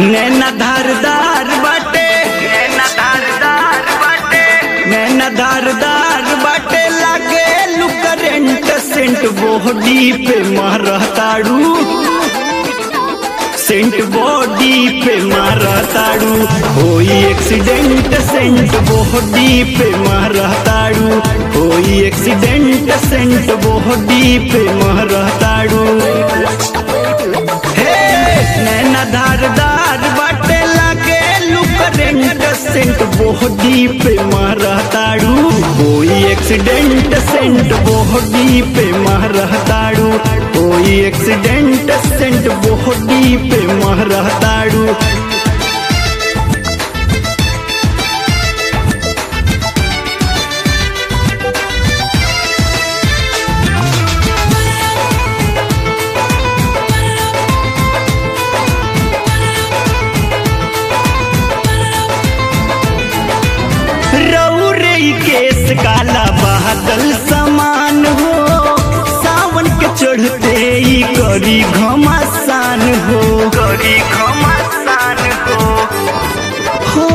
नैना धारदार बाटे नैना धारदार बाटे नैना धारदार बाटे लागे लू करेंट सेंट बॉडी पे मारताड़ू सेंट बॉडी पे मारताड़ू कोई एक्सीडेंट सेंट बॉडी पे मारताड़ू कोई एक्सीडेंट सेंट बॉडी पे मारताड़ू हे नैना धारदार बाटे लागे लू करेंट सेंट बॉडी पे मारताड़ू कोई एक्सीडेंट सेंट बॉडी पे मारताड़ू कोई एक्सीडेंट सेंट बॉडी पे मारताड़ू रौरे केस काला बादल समान हो सावन के चढ़ते ही करी घमासान हो करी घमासान हो हो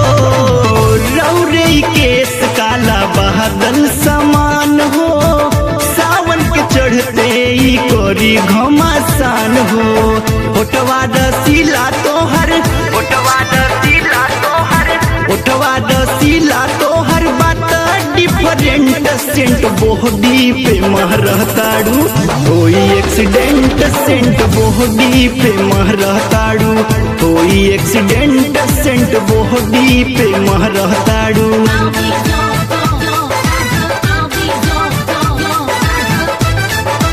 रौरे केस काला बादल समान हो सावन के चढ़ते ही करी घमासान हो फोटवा दसीला तोहर फोटवा दसीला तोहर फोटवा दसीला तोहर बात डिफरेंट सेंट बॉडी पे महरताड़ू कोई एक्सीडेंट सेंट बॉडी पे महरताड़ू कोई एक्सीडेंट सेंट बॉडी पे महरताड़ू I'll be gone, gone, gone. I'll be gone, gone, gone.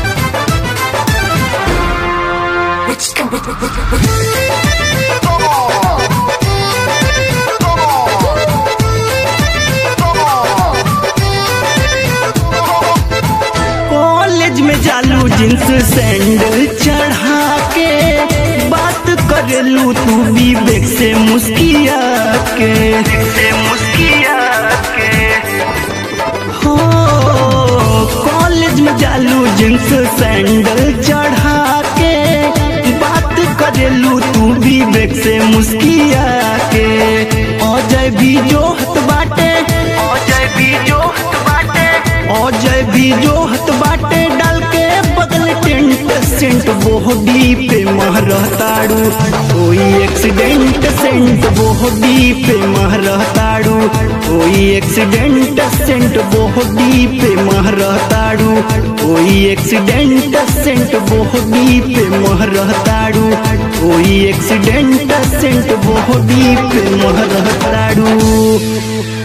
College में जालू जींस सैंडल चढ़ा के बात करेलू तू विवेक से मुस्किया के से मुस्किया के हो कॉलेज में जालू जींस सैंडल चढ़ा के बात करेलू तू विवेक से मुस्किया के अजय भी जोहत बाटे अजय भी जोहत बाटे अजय भी जोहत बाटे डाल के बगल टेंट सेंट बॉडी पे महरताड़ू कोई एक्सीडेंट सेंट बॉडी पे महरताड़ू कोई एक्सीडेंट सेंट बॉडी पे महरताड़ू कोई एक्सीडेंट सेंट बॉडी पे महरताड़ू कोई एक्सीडेंट सेंट बॉडी पे महरताड़ू